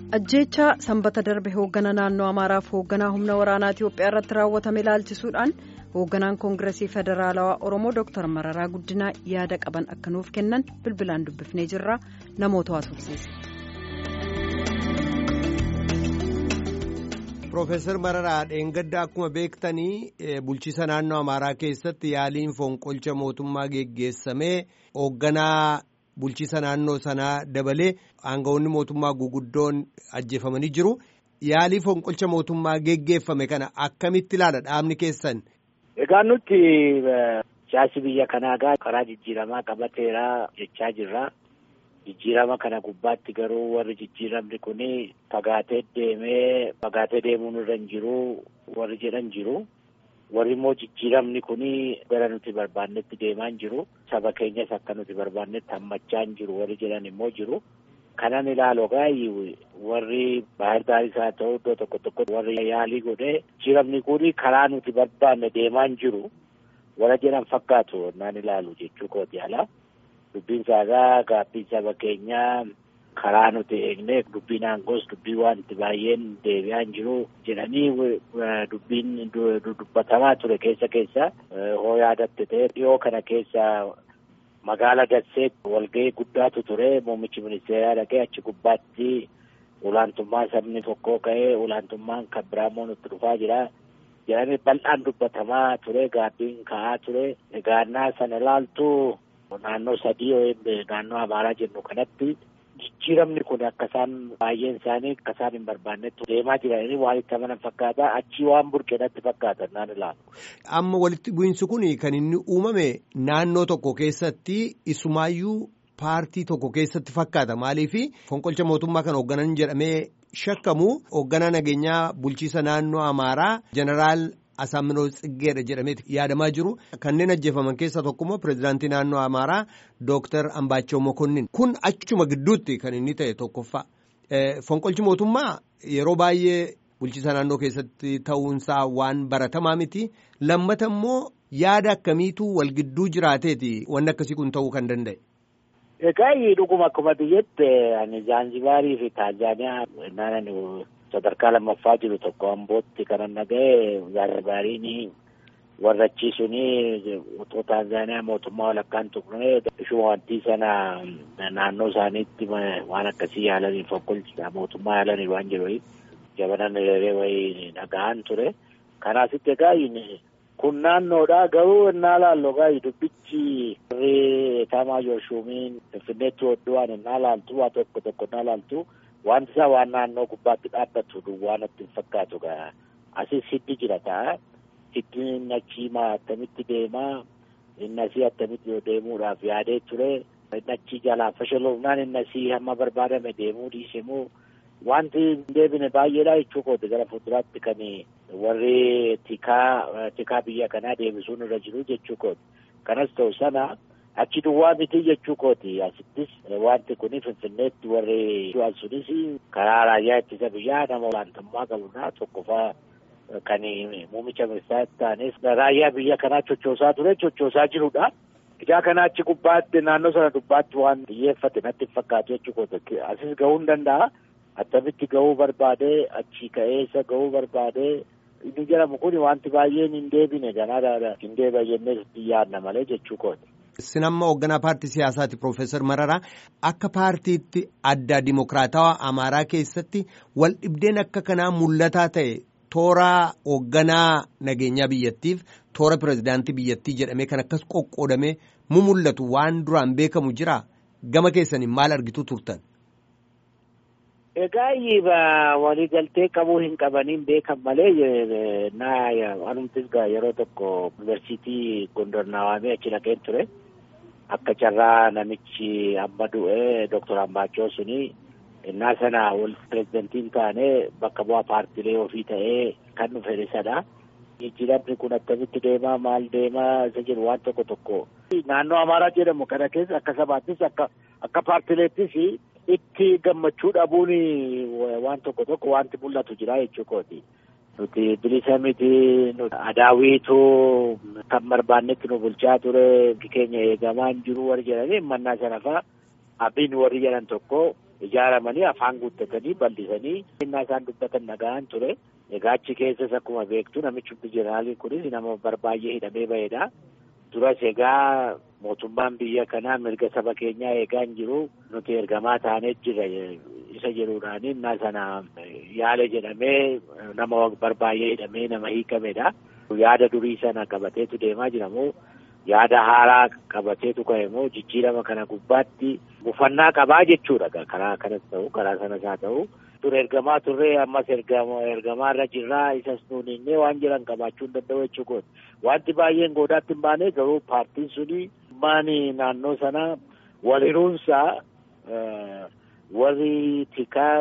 ajjeechaa sanbata darbe hooggana naannoo amaaraaf hoogganaa humna waraanaa itiyoophiyaa irratti raawwatame ilaalchisuudhaan hoogganaan koongiresii federaalawaa oromoo dooktar mararaa guddinaa yaada qaban akka nuuf kennan bilbilaan dubbifnee jirra namoota haasofsiise. Profeesar Mararaa dheengadda akkuma beektanii bulchiisa naannoo Amaaraa keessatti yaaliin fonqolcha mootummaa geggeessamee hoogganaa bulchiisa naannoo sanaa dabalee aangawoonni mootummaa guguddoon ajjeefamanii jiru. Yaalii fonqolcha mootummaa geggeeffame kana akkamitti ilaala dhaabni keessan? Egaa nuti siyaasi biyya kanaa karaa jijjiiramaa qabateera jechaa jirra. Jijjiirama kana gubbaatti garuu warri jijjiiramni kun fagaatee deemee fagaatee deemuun irra hin jiru warri jedhan jiru. Warri immoo jijjiiramni kun gara nuti barbaannetti deemaa hin jiru. Saba keenyas akka nuti barbaannetti hammachaa hin jiru warri jedhan immoo jiru. Kanan ilaalu gaayii warri baay'ee gaarii isaa ta'u iddoo tokko tokko warri yaalii godhee jijjiiramni kun karaa nuti barbaanne deemaa hin jiru. Warra jedhan fakkaatu naan ilaalu jechuu kooti alaa. Dubbiin saagaa gaabbiin saba keenyaa karaa nuti eegne dubbiin aangoos dubbii wanti baay'een deebi'aa hin jiru jedhanii dubbiin dubbatamaa ture keessa keessa hoo yaadatte ta'e dhiyoo kana keessa magaala Dasseet walga'ii guddaatu ture muummichi ministeeraa dhaqee achi gubbaatti olaantummaa sabni tokkoo ka'ee olaantummaan kan biraa immoo nutti dhufaa jira. jedhanii bal'aan dubbatamaa ture gaabbiin ka'aa ture egaannaa sana ilaaltu naannoo sadii naannoo amaaraa jennu kanatti jijjiiramni kun akka isaan baay'een isaanii akka isaan hin barbaannetti deemaa jiranii waan itti amanan fakkaata achii waan burqeenatti fakkaatan naan ilaalu. Amma walitti bu'iinsi kun kan inni uumame naannoo tokko keessatti isumaayyuu paartii tokko keessatti fakkaata maaliif fonqolcha mootummaa kan hoogganan jedhamee shakkamu hoogganaa nageenyaa bulchiisa naannoo amaaraa jeneraal Asaaminoo Tsiggeedha jedhamee yaadamaa jiru. Kanneen ajjeefaman keessaa tokkommoo pireezidaantii naannoo Amaaraa Dooktar Ambaachoo Mokonnin. Kun achuma gidduutti kan inni ta'e tokkoffaa. Fonqolchi mootummaa yeroo baay'ee bulchiisa naannoo keessatti ta'uunsaa waan baratamaa miti. Lammata immoo yaada akkamiitu wal gidduu jiraateeti wanni akkasii kun ta'uu kan danda'e. Egaa dhuguma akkuma biyyetti ani Zaanzibaarii fi Taanzaaniyaa naannoo sadarkaa lammaffaa jiru tokko ambootti kanan dhaga'e Zaanzibaariin warra achiisuun utoo Taanzaaniyaa mootummaa walakkaan tuqnee ishuma wanti sana naannoo isaaniitti waan akkasii yaalanii fonqolcha mootummaa yaalanii waan jiru jabanan hiriiree wayii dhaga'an ture. Kanaasitti egaa kun naannoodha garuu innaa laallu egaa dubbichi warri taamaa joorshuumiin finfinneetti hodhuwaan innaa laaltu waa tokko tokko innaa laaltu. Wanti isaa waan naannoo gubbaatti dhaabbatu duwwaa natti hin fakkaatu gaa asis hiddi jira ta'a. Hiddi inni achii maa attamitti deemaa inni asii attamitti deemuudhaaf yaadee ture. Inni achii jalaa fashaloofnaan inni asii hamma barbaadame deemuu dhiisemuu wanti hin deebine baay'eedha jechuu kooti gara fuulduraatti kan warri tikaa tikaa biyya kanaa deebisuun irra jiru jechuu kooti. Kanas ta'u sana. Achi duwwaa miti jechuu kooti asittis wanti kun finfinneetti warri du'an sunis karaa raayyaa ittisa biyyaa nama olaantummaa qabudha tokkoffaa kan muummicha ministeeraa ta'anis raayyaa biyya kanaa chochoosaa ture chochoosaa jirudha. Ijaa kana achi gubbaatti naannoo sana gubbaatti waan xiyyeeffate natti hin fakkaatu jechuu kooti asis gahuu hin danda'a attamitti gahuu barbaadee achi ka'eessa gahuu barbaadee inni jedhamu kun wanti baay'een hin deebine ganaa hin deebi'a jennee yaadna malee jechuu kooti. Isin amma hoogganaa paartii siyaasaati Profeesar Mararaa akka paartiitti adda dimokiraatawaa Amaaraa keessatti wal dhibdeen akka kanaa mul'ataa ta'e toora hoogganaa nageenyaa biyyattiif toora pireezidaantii biyyattii jedhamee kan akkas qoqqoodamee mu mul'atu waan duraan beekamu jira gama keessaniin maal argitu turtan. Egaa waliigaltee qabuu hin qabaniin beekan malee naa anumtis yeroo tokko yuunivarsiitii Gondor naawamee achi dhaqeen ture. Akka carraa namichi amma du'e Dooktor Ambaachoo suni innaa sana wal pireezidantiin taane bakka bu'aa paartiilee ofii ta'ee kan dhufe isadha. Jijjiiramni kun akkamitti deemaa maal deemaa isa jedhu waan tokko tokko. Naannoo Amaaraa jedhamu kana keessa akka sabaattis akka akka paartiileettis itti gammachuu dhabuun waan tokko tokko wanti mul'atu jira jechuu kooti. Nuti bilisa miti adaawiitu kan barbaannetti nu bulchaa ture keenya eegamaa hin jiru warri jedhanii mannaa sana fa'a abbiin warri jedhan tokko ijaaramanii afaan guuttatanii bal'isanii innaa isaan dubbatan nagaan ture. Egaa achi keessas akkuma beektu namichi jeneraaliin kunis nama barbaay'ee hidhamee ba'edha. Duras egaa mootummaan biyya kanaa mirga saba keenyaa eegaa hin jiru nuti ergamaa taanee jira isa jedhuudhaan innaa sana yaala jedhamee nama barbaay'ee hidhamee nama hiikamedha. Yaada durii sana qabateetu deemaa jira moo yaada haaraa qabateetu ka'e moo jijjiirama kana gubbaatti mufannaa qabaa jechuudha karaa kanas ta'u karaa sanas haa ta'u. Ture ergamaa turree ammas ergamaa irra jirraa isas nuun innee waan jiran qabaachuu hin danda'u jechuudha. Wanti baay'een goodaatti hin baane garuu paartiin suni maani naannoo sana wal hiruunsaa warri tikaa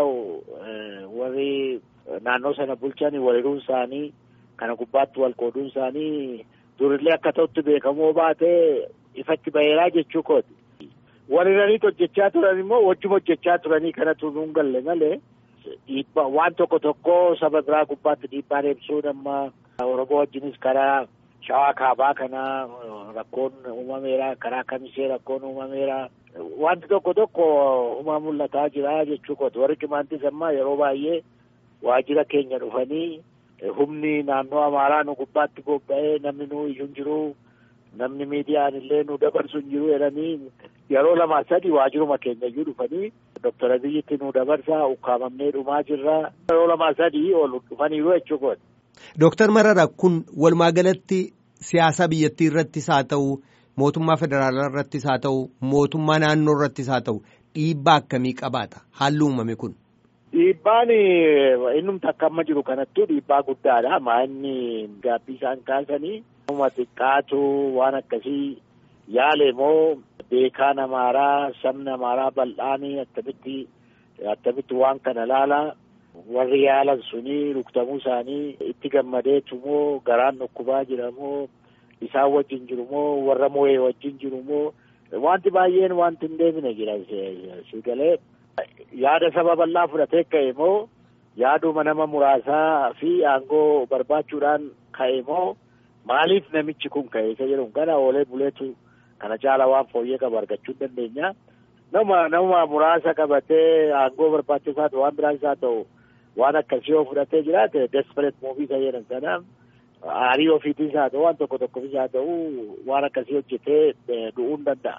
warri naannoo sana bulchan wal hiruun isaanii kana gubbaatti wal qooduun isaanii durillee akka ta'utti beekamoo baatee ifatti baheeraa jechuu kooti. Wal hiranii hojjechaa turan immoo wajjuma hojjechaa turanii kanatu nuun galle malee. Dhiibbaa waan tokko tokko saba biraa gubbaatti dhiibbaa deemsuun amma Oromoo wajjinis karaa shawaa kaabaa kana rakkoon uumameera karaa kamisee rakkoon uumameera wanti tokko tokko uumaa mul'ataa jira jechuu kooti warri cimaantis amma yeroo baay'ee waajjira keenya dhufanii humni naannoo amaaraa nu gubbaatti bobba'ee namni nu iyyuu jiru namni miidiyaan illee nu dabarsu hin jiru jedhanii yeroo lama sadi waajjiruma keenya iyyuu dhufanii Doktor Abiyyitti nu dabarsaa ukkaamamnee dhumaa jirra yeroo lama sadii ol dhufaniiru jechuudha. Dooktar Marara kun walumaa galatti siyaasa biyyattii irrattis haa ta'u mootummaa federaalaa irrattis haa ta'u mootummaa naannoo irrattis haa ta'u dhiibbaa akkamii qabaata haalli uumame kun. Dhiibbaan innumti akka amma jiru kanattuu dhiibbaa guddaadha. Maa inni gaabbii isaan kaasanii uuma xiqqaatu waan akkasii yaale moo beekaan amaaraa sabni amaaraa bal'aanii attamitti attamitti waan kana laala warri yaalan suni rukutamuu isaanii itti gammadeetu moo garaan dhukkubaa jira moo isaan wajjin jiru moo warra moo'ee wajjin jiru moo wanti baay'een wanti hin deemine jira si galee yaada saba bal'aa fudhatee ka'e moo yaaduma nama muraasaa fi aangoo barbaachuudhaan ka'e moo maaliif namichi kun ka'e isa jedhu kana oolee buleetu kana caala waan fooyyee qabu argachuu hin dandeenya. Nama nama muraasa qabatee aangoo barbaachisaa ta'u waan biraas haa ta'u waan akkasii yoo fudhatee jiraate desperate muuvii isa jedhan sana aarii ofiitiis haa ta'u waan tokko tokkofis haa ta'u waan akkasii hojjetee du'uu hin danda'a.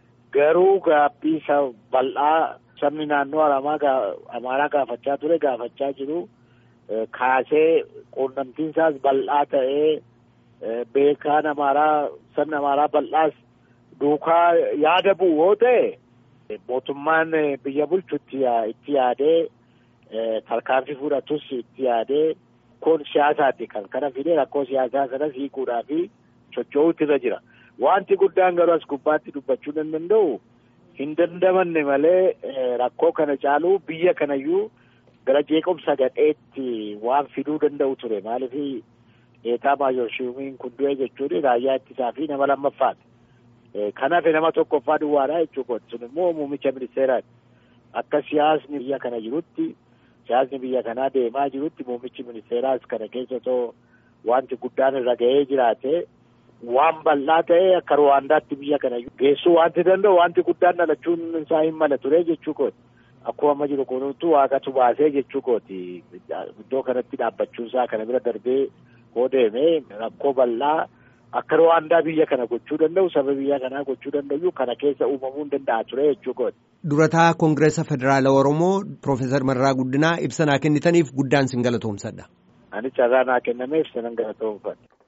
Garuu gaabbii bal'aa sabni naannoo amaaraa gaafachaa ture gaafachaa jiru kaasee quunnamtiin isaas bal'aa ta'ee beekaan amaaraa sabni amaaraa bal'aas duukaa yaada bu'u yoo ta'e mootummaan biyya bulchu itti yaadee tarkaanfii fudhatus itti yaadee kun siyaasaati kan kana fidee rakkoo siyaasaa sanas hiikuudhaa fi socho'uutu irra jira. Wanti guddaan garuu as gubbaatti dubbachuu hin danda'u hin dandamanne malee rakkoo kana caaluu biyya kanayyuu gara jeequmsa gadheetti waan fiduu danda'u ture maaliif eetaa maayorshiimiin kun du'e jechuun raayyaa ittisaa fi nama lammaffaati. Kanaaf nama tokkoffaa duwwaadha jechuudha. Sun immoo muummicha ministeeraati. Akka siyaasni biyya kana jirutti siyaasni biyya kanaa deemaa jirutti muummichi ministeeraas kana keessa otoo wanti guddaan irra ga'ee jiraate waan bal'aa ta'e akka Ruwaandaatti biyya kana geessuu wanti danda'u wanti guddaan dhalachuun isaa hin mala ture jechuu kooti. Akkuma amma jiru kunuutu waaqatu baasee jechuu kooti. Iddoo kanatti dhaabbachuun isaa kana bira darbee koo deemee rakkoo bal'aa akka Ruwaandaa biyya kana gochuu danda'u saba biyya kanaa gochuu danda'u kana keessa uumamuu hin danda'a ture jechuu kooti. Durataa Koongireesa Federaala Oromoo Piroofeesar Mararaa Guddinaa ibsa naa kennitaniif guddaan sin galatoomsadha. Ani carraa naa kennameef sanan galatoomfadha.